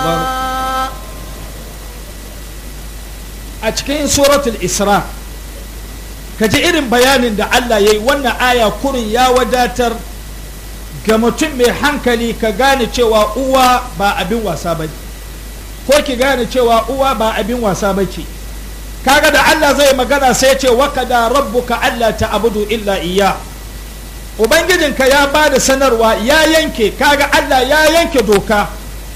akbar a cikin suratul isra ka ji irin bayanin da Allah ya yi wannan aya kurin ya wadatar ga mutum mai hankali ka gane cewa uwa ba abin wasa ba ko ki gane cewa uwa ba abin wasa ba ce kaga da Allah zai magana sai ce wakada rabbuka Allah ta abudu illa iya ubangijinka ya ba da sanarwa ya yanke kaga Allah ya yanke doka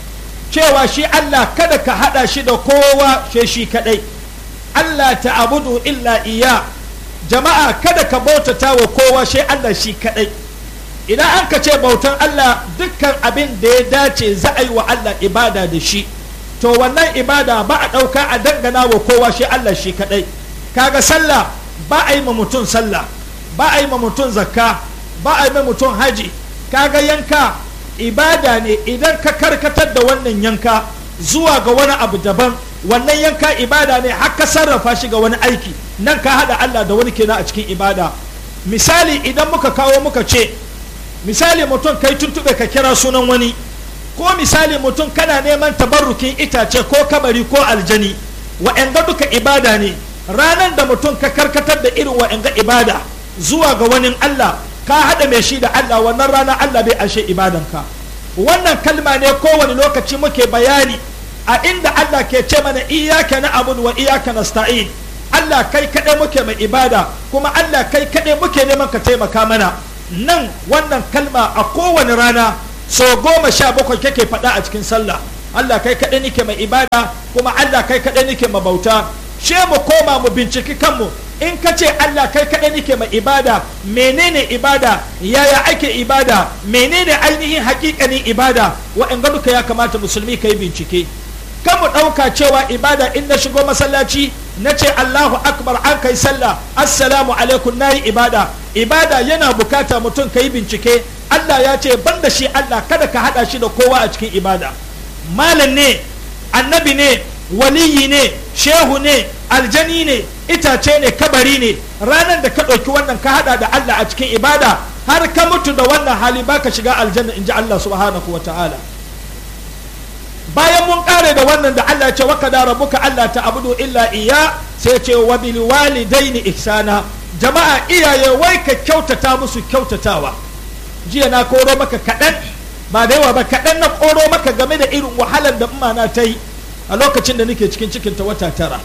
cewa shi Allah kada ka hada shi da kowa shi shi kadai Allah ta abudu illa iya jama'a kada ka bautata wa kowa shi Allah shi kadai idan an ka ce bautan Allah dukkan abin da ya dace za a yi wa Allah ibada da shi to wannan ibada ba a ɗauka a dangana wa kowa shi Allah shi kadai kaga sallah ba a yi ma mutum sallah ba a yi ma mutum zakka ba a yi ma mutum haji kaga yanka ibada ne idan ka karkatar da wannan yanka zuwa ga wani abu daban wannan yanka ibada ne har ka sarrafa shi ga wani aiki nan ka hada Allah da wani kenan a cikin ibada misali idan muka kawo muka ce misali mutum kai tuntube ka kira sunan wani ko misali mutum kana neman tabarrukin itace ko kabari ko aljani wa'anga duka ibada ne ranar da mutum ka karkatar da irin wa'anga ibada zuwa ga wani Allah ka hada mai shi da Allah wannan rana Allah bai ashe ibadanka wannan kalma ne kowane lokaci muke bayani a inda Allah ke ce mana iyaka na abudu wa iyaka nasta'in Allah kai kaɗai muke mai ibada kuma Allah kai kaɗai muke neman ka taimaka mana nan wannan kalma a kowane rana so goma sha bakwai kake faɗa a cikin sallah Allah kai kaɗai nike mai ibada kuma Allah kai kaɗai nike mai bauta she mu koma mu binciki kanmu in ka ce Allah kai kaɗai nike mai ibada menene ibada yaya ake ibada menene ainihin hakikanin ibada wa'anga duka ya kamata musulmi ka yi bincike kan mu ɗauka cewa ibada in na shigo masallaci na ce Allahu akbar an kai sallah assalamu alaikum nayi ibada ibada yana bukata mutum ka yi bincike Allah ya ce ban da shi Allah kada ka hada shi da kowa a cikin ibada malam ne annabi ne waliyi ne shehu ne aljani ne itace ne kabari ne ranar da ka ɗauki wannan ka hada da Allah a cikin ibada har ka mutu da wannan hali baka shiga aljanna in ji Allah subhanahu wa ta'ala bayan mun kare da wannan da Allah ya ce waka da rabuka Allah ta abudu illa iya sai ce wa bil walidaini ihsana jama'a iyaye wai ka kyautata musu kyautatawa jiya na koro maka kaɗan ba da yawa ba kaɗan na koro maka game da irin wahalar da na ta yi a lokacin da nake cikin cikin ta wata tara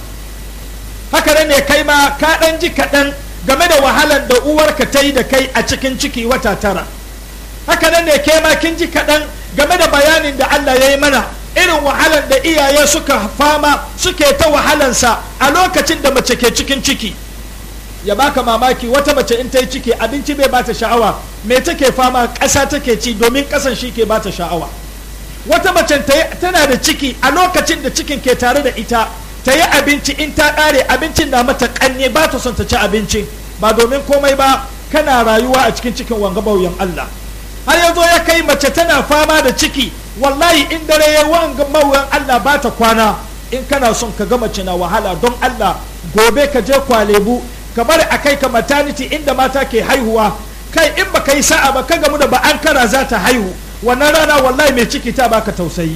haka ne kai ma ka ɗan ji kaɗan game da wahalar da uwarka ta yi da kai a cikin ciki wata tara haka ne kai ma kin ji kaɗan game da bayanin da Allah ya yi mana irin wahalar da iyaye suka fama suke ta wahalansa a lokacin da mace ke cikin ciki ya baka mamaki wata mace in ta yi ciki abinci bai bata sha'awa me take fama ƙasa take ci domin ƙasan shi ke bata sha'awa wata mace tana da ciki a lokacin da cikin ke tare da ita ta yi abinci in ta ƙare abincin na mata ƙanye ba ta son ta ci abincin ba domin komai ba kana rayuwa a cikin cikin wanga bauyan Allah har yazo ya kai mace tana fama da ciki wallahi in dare ya wanga mawuyan Allah ba ta kwana in kana son ka ga mace na wahala don Allah gobe ka je kwalebu ka bari a kai ka maternity inda mata ke haihuwa kai in baka yi sa'a ba ka gamu da ba an kara za ta haihu wannan rana wallahi mai ciki ta baka tausayi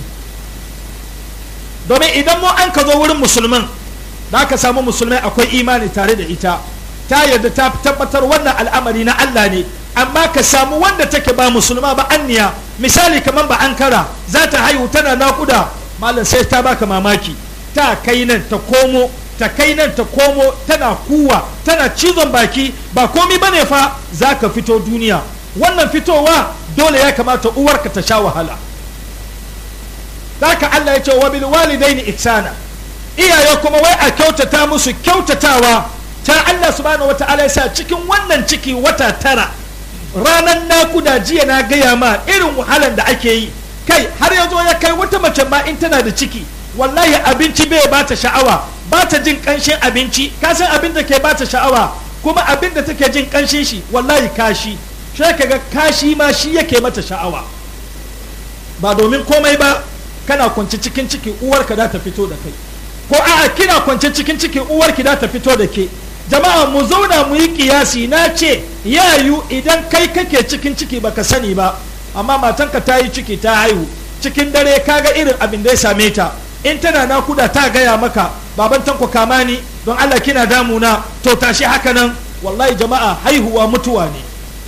domin idan mu an ka zo wurin musulman da ka samu musulmai akwai imani tare da ita ta yarda ta tabbatar wannan al'amari na Allah ne amma ka samu wanda take ba musulma ba anniya misali kamar ba ankara za ta haihu tana nakuda malam sai ta baka mamaki ta kai nan ta komo ta kai nan ta komo tana kuwa tana cizon baki ba komi bane fa za ka fito duniya wannan fitowa dole ya kamata uwarka ta sha wahala ka Allah ya ce wa bil walidaini ihsana iyaye kuma wai a kyautata musu kyautatawa ta Allah subhanahu wata'ala ya sa cikin wannan ciki wata tara ranar nakuda jiya na gaya ma irin wahalan da ake yi kai har ya zo ya kai wata mace ma in tana da ciki wallahi abinci bai ba ta sha'awa ba ta jin kanshin abinci ka san abin da ke ba ta sha'awa kuma abin da take jin kanshin shi wallahi kashi sai ka ga kashi ma shi yake mata sha'awa ba domin komai ba kana kwance cikin ciki uwarka da ta fito da kai ko a'a kina kwance cikin ciki uwarki da ta fito da ke jama'a mu zauna mu yi kiyasi na ce yayu idan kai kake cikin ciki baka sani ba amma matanka ta yi ciki ta haihu cikin dare kaga irin abin da ya same ta in tana nakuda ta gaya maka baban tanko kama ni don Allah kina damuna to tashi haka nan wallahi jama'a haihuwa mutuwa ne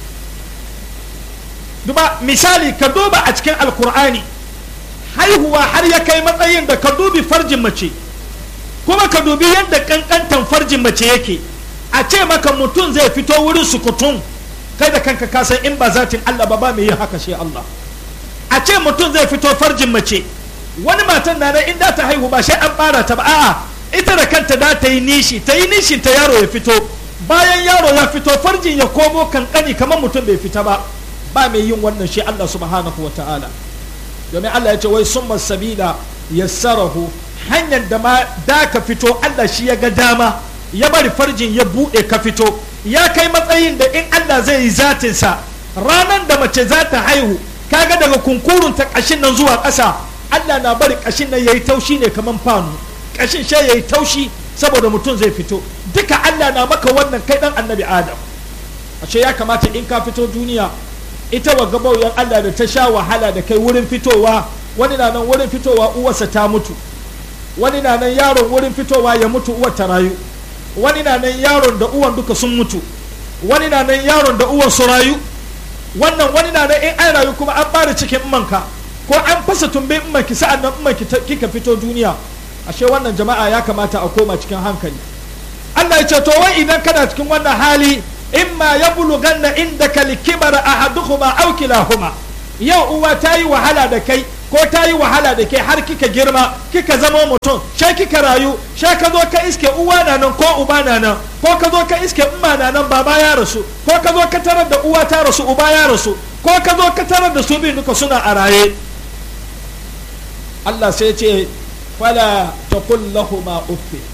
duba misali ka duba a cikin alkur'ani haihuwa har ya kai matsayin da ka dubi farjin mace kuma ka dubi yadda kankantan farjin mace yake a ce maka mutum zai fito wurin sukutun kai da kanka kasan in ba zatin Allah ba ba mai yin haka shi Allah a ce mutum zai fito farjin mace wani matan na in da ta haihu ba sai an bara ta ba a'a ita da kanta da ta yi nishi ta yi nishin ta yaro ya fito bayan yaro ya fito farjin ya komo kankani kamar mutum bai fita ba ba mai yin wannan shi Allah subhanahu wa ta'ala domin Allah ya ce wai summa sabila yassarahu hanyar da ma da ka fito Allah shi ya ga dama ya bari farjin ya buɗe ka fito ya kai matsayin da in Allah zai yi zatinsa ranar da mace za ta haihu kaga daga kunkurun ta ƙashin nan zuwa ƙasa Allah na bari ƙashin nan yayi taushi ne kaman fanu ƙashin shi yayi taushi saboda mutum zai fito duka Allah na maka wannan kai dan annabi Adam ashe ya kamata in ka fito duniya ita wa gabauyan Allah da ta sha wahala da kai wurin fitowa wani na nan wurin fitowa uwarsa ta mutu wani na nan yaron wurin fitowa ya mutu uwar ta rayu wani na nan yaron da uwan duka sun mutu wani na nan yaron da uwan su rayu wannan wani na nan in an rayu kuma an bada cikin manka ko an fasa tumbe manki sa'an nan manki kika fito duniya ashe wannan jama'a ya kamata a koma cikin hankali Allah ya ce to wai idan kana cikin wannan hali imma ya buluganna indaka likibara ahaduhuma aw kilahuma yau uwa ta yi wahala da kai ko ta yi wahala da kai har kika girma kika zama mutum sai kika rayu sai ka zo ka iske uwa na nan ko uba na nan ko ka zo ka iske umma na nan baba ya rasu ko ka zo ka tarar da uwa ta rasu uba ya rasu ko ka zo ka tarar da su biyu duka suna a raye Allah sai ce fala taqul lahumu uffi